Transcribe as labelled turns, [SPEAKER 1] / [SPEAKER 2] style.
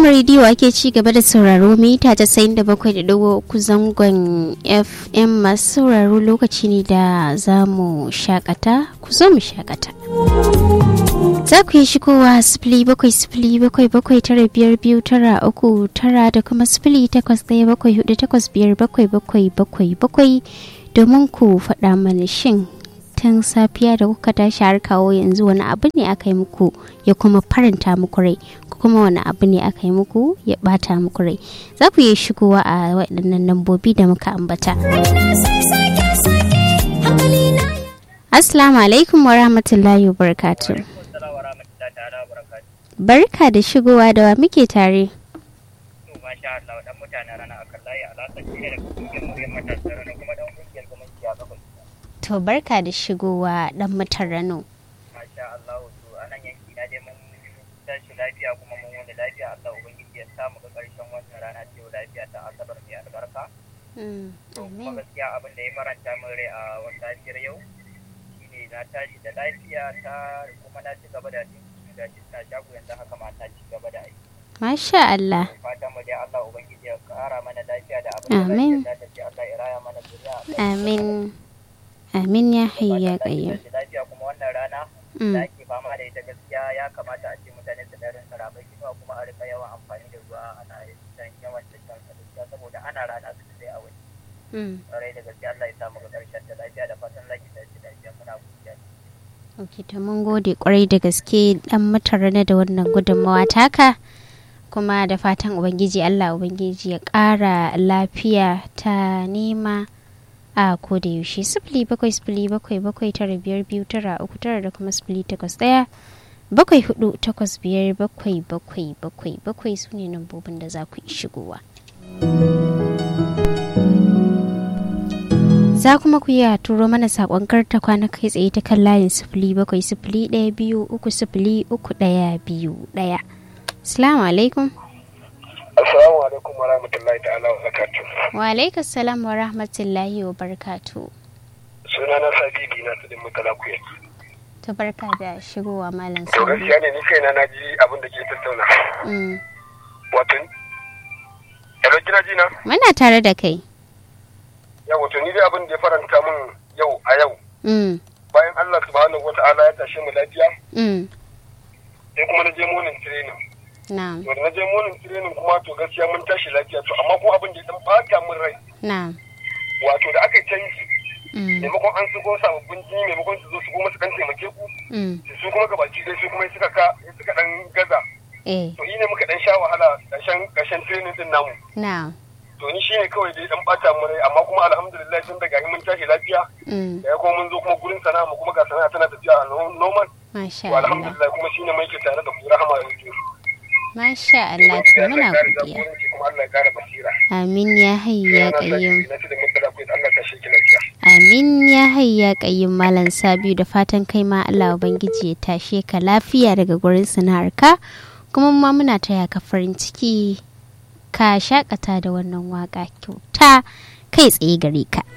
[SPEAKER 1] Rahama rediyo ake ci gaba da sauraro mita ta sayin da bakwai da dogo uku zangon FM masu sauraro lokaci ne da za mu shakata ku zo mu shakata. Za ku yi shigowa sifili bakwai sifili bakwai bakwai tara biyar biyu tara uku tara da kuma sifili takwas ɗaya bakwai hudu takwas biyar bakwai bakwai bakwai bakwai domin ku faɗa mana shin tun safiya da kuka tashi har kawo yanzu wani abu ne aka yi muku ya kuma faranta muku rai kuma wani abu ne aka yi muku ya bata muku rai za ku iya shigowa a waɗannan lambobi da muka ambata assalamu alaikum wa rahmatullahi wa barakatu barka da shigowa da wa muke tare to barka da shigowa dan mutan rano
[SPEAKER 2] masha Allah to anan yanki na dai mun tashi lafiya kuma mun wani lafiya Allah ubangiji ya samu ga karshen wannan rana ce lafiya ta asabar mai albarka to kuma gaskiya abin da ya faranta min rai a wannan safiyar yau shine na tashi da lafiya ta kuma na ci gaba da dinki da jinta shago yanzu haka ma ta ci gaba da aiki
[SPEAKER 1] Masha Allah.
[SPEAKER 2] fatan mu dai Allah ubangiji ya kara mana lafiya da abin da
[SPEAKER 1] Amin.
[SPEAKER 2] lafiya ta ce Allah ya raya mana zuriya
[SPEAKER 1] Amin. Amin ya hayya qayyum.
[SPEAKER 2] lafiya kuma wannan rana
[SPEAKER 1] Mm.
[SPEAKER 2] da ake fama da ita gaskiya ya kamata a ce mutane su ɗarin saramai kuma kuma a rika yawan amfani da ruwa ana dan yawan cikin gaskiya saboda ana rana su sai a wani
[SPEAKER 1] Mm.
[SPEAKER 2] ƙwarai da gaskiya Allah ya samu ga ƙarshen da lafiya da fatan laki da shi lafiya muna godiya
[SPEAKER 1] Ok, to mun gode kwarai da gaske dan mutarana da wannan gudunmawa taka. Kuma da fatan Ubangiji Allah Ubangiji ya ƙara lafiya ta nema a koda yaushe sifili bakwai sifili bakwai bakwai tara biyar biyu tara uku tara da kuma sifili takwas ɗaya bakwai hudu takwas biyar bakwai bakwai bakwai bakwai su ne nambobin da za ku yi shigowa. Za kuma ku iya turo mana saƙon karta kwana kai tsaye ta kan layin sifili bakwai sifili ɗaya biyu uku sifili uku ɗaya biyu ɗaya. Salamu alaikum.
[SPEAKER 3] Assalamu alaikum wa rahmatullahi ta'ala wa barakatuh.
[SPEAKER 1] Wa alaikum salam wa rahmatullahi wa barakatu.
[SPEAKER 3] Suna na Sabidi na tudin mutala kuya.
[SPEAKER 1] Ta barka da shigowa malam
[SPEAKER 3] To
[SPEAKER 1] Sabi.
[SPEAKER 3] gaskiya ne ni kaina na ji abin da ke tattauna.
[SPEAKER 1] Mm.
[SPEAKER 3] Wato Hello kina ji na?
[SPEAKER 1] Muna tare da kai.
[SPEAKER 3] Ya wato ni dai abin da ya faranta min yau a yau
[SPEAKER 1] Mm.
[SPEAKER 3] bayan Allah subhanahu wa ta'ala ya tashe mu lafiya
[SPEAKER 1] Mm.
[SPEAKER 3] sai kuma na je morning training.
[SPEAKER 1] Na'am.
[SPEAKER 3] To da na je morning training kuma to gaskiya mun tashi lafiya to amma kuma abin da ya dan bata min rai
[SPEAKER 1] Na'am.
[SPEAKER 3] wato da aka yi canji
[SPEAKER 1] Mm.
[SPEAKER 3] maimakon an shigo sababbin jini maimakon su zo su kuma su kan taimake ku
[SPEAKER 1] Mm.
[SPEAKER 3] su kuma gabaki dai su kuma suka ka suka dan gaza
[SPEAKER 1] Eh.
[SPEAKER 3] to ne muka dan sha wahala ƙarshen ƙarshen training din namu
[SPEAKER 1] Na'am.
[SPEAKER 3] to ni shine kawai dai dan bata mu rai amma kuma alhamdulillah tun daga mun tashi lafiya
[SPEAKER 1] Mm.
[SPEAKER 3] da ya kuma mun zo kuma gurin sana'a mu kuma ga sana'a tana tafiya a no- normal
[SPEAKER 1] Masha
[SPEAKER 3] to
[SPEAKER 1] Allah.
[SPEAKER 3] alhamdulillah kuma shine mai ke tare da ku rahama da ku
[SPEAKER 1] Masha Allah. To muna godiya.
[SPEAKER 3] kuma Allah ya kara basira
[SPEAKER 1] Amin ya hayya qayyum.
[SPEAKER 3] na da mutala ku Allah ka shi lafiya
[SPEAKER 1] Amin ya hayya qayyum malam Sabiu da fatan kai ma Allah ubangiji ya tashe ka lafiya daga gurin sana'arka kuma ma muna taya ka farin ciki ka shakata da wannan waka kyauta kai tsaye gare ka.